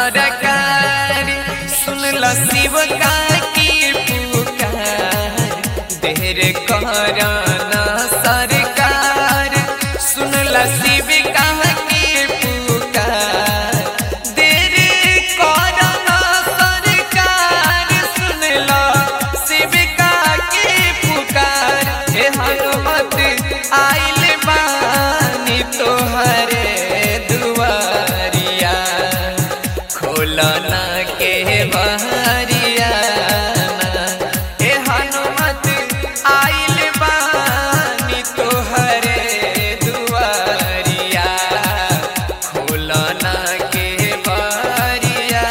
सरकार सुन ल शिव का की पुकार देर करना सरकार सुन ल शिव का की पुकार देर करना सरकार सुन ल शिव का की पुकार हे हनुमत आइल बानी तोहरे दुआरिया खोलना के बहरिया हे हनुमत आइल बानी तोहरे दुआरिया खोलना के बहरिया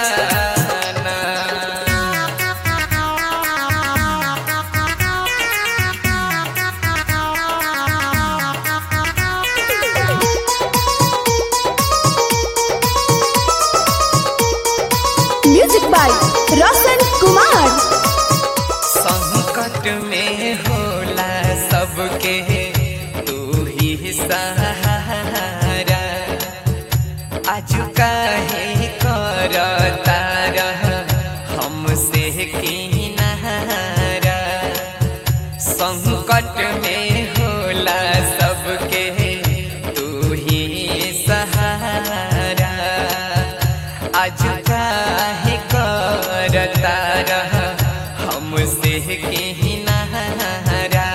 म्यूजिक बाय रोशन कुमार संकट में होला सबके तू ही सहारा आज काहे करता रह हमसे किनारा संकट में होला सबके तू ही सहारा आज काहे करता रह हमसे किनारा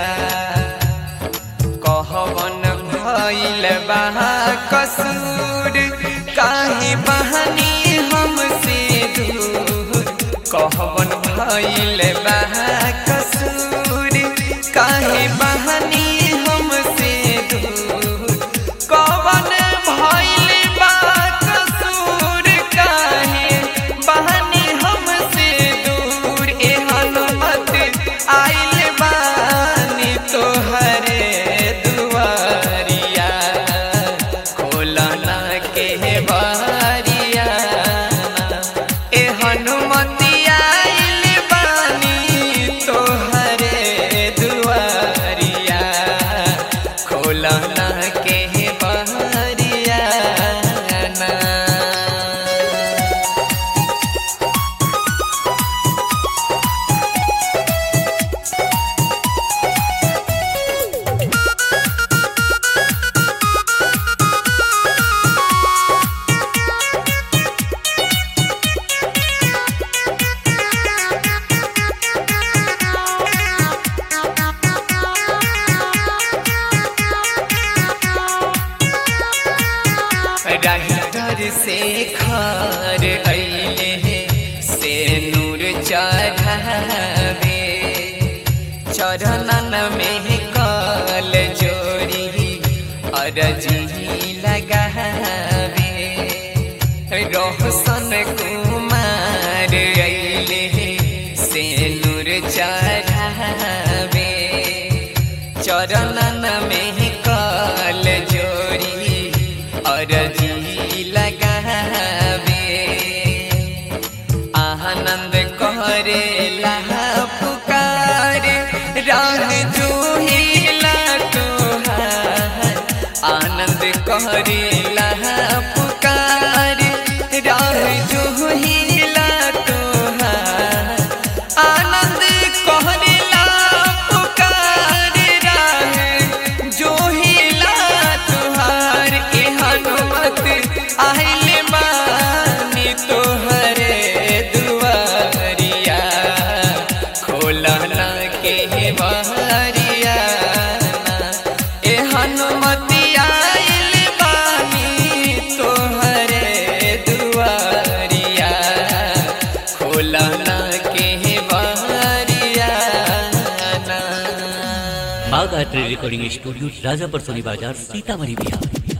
कहवन भइल बा कसूर काहे बहनी हमसे दूर कहवन भइल बा कसूर काहे बहनी हमसे दूर कवन भइल बा कसूर काहे बहनी हमसे दूर ए हनुमत आइल बानी तोहरे दुआरिया खोलना के बारिया ए हनुमति आइल बानी तोहरे दुआरिया खोलना के बारिया ना राइटर से खार अइले से नूर चढ़ावे चरणन में कल जोड़ी अरजी लगावे रोशन कुमार अइले से नूर चढ़ावे चरणन में कल जोड़ी अरजी लगावे आनंद करे पुकार राह जूहिला तोहार आनंद करे पुकार राह जूहिला तोहार आनंद कहला पुकार राह जोहिला तुहार ए हनुमत आइल बानी तोहरे दुआरिया खोलना के बहरिया ए हनुमति आइल बानी तोहरे दुआरिया खोलना के बहरिया बाग art recording studio Rajapar Soni बाजार सीतामढ़ी बिहार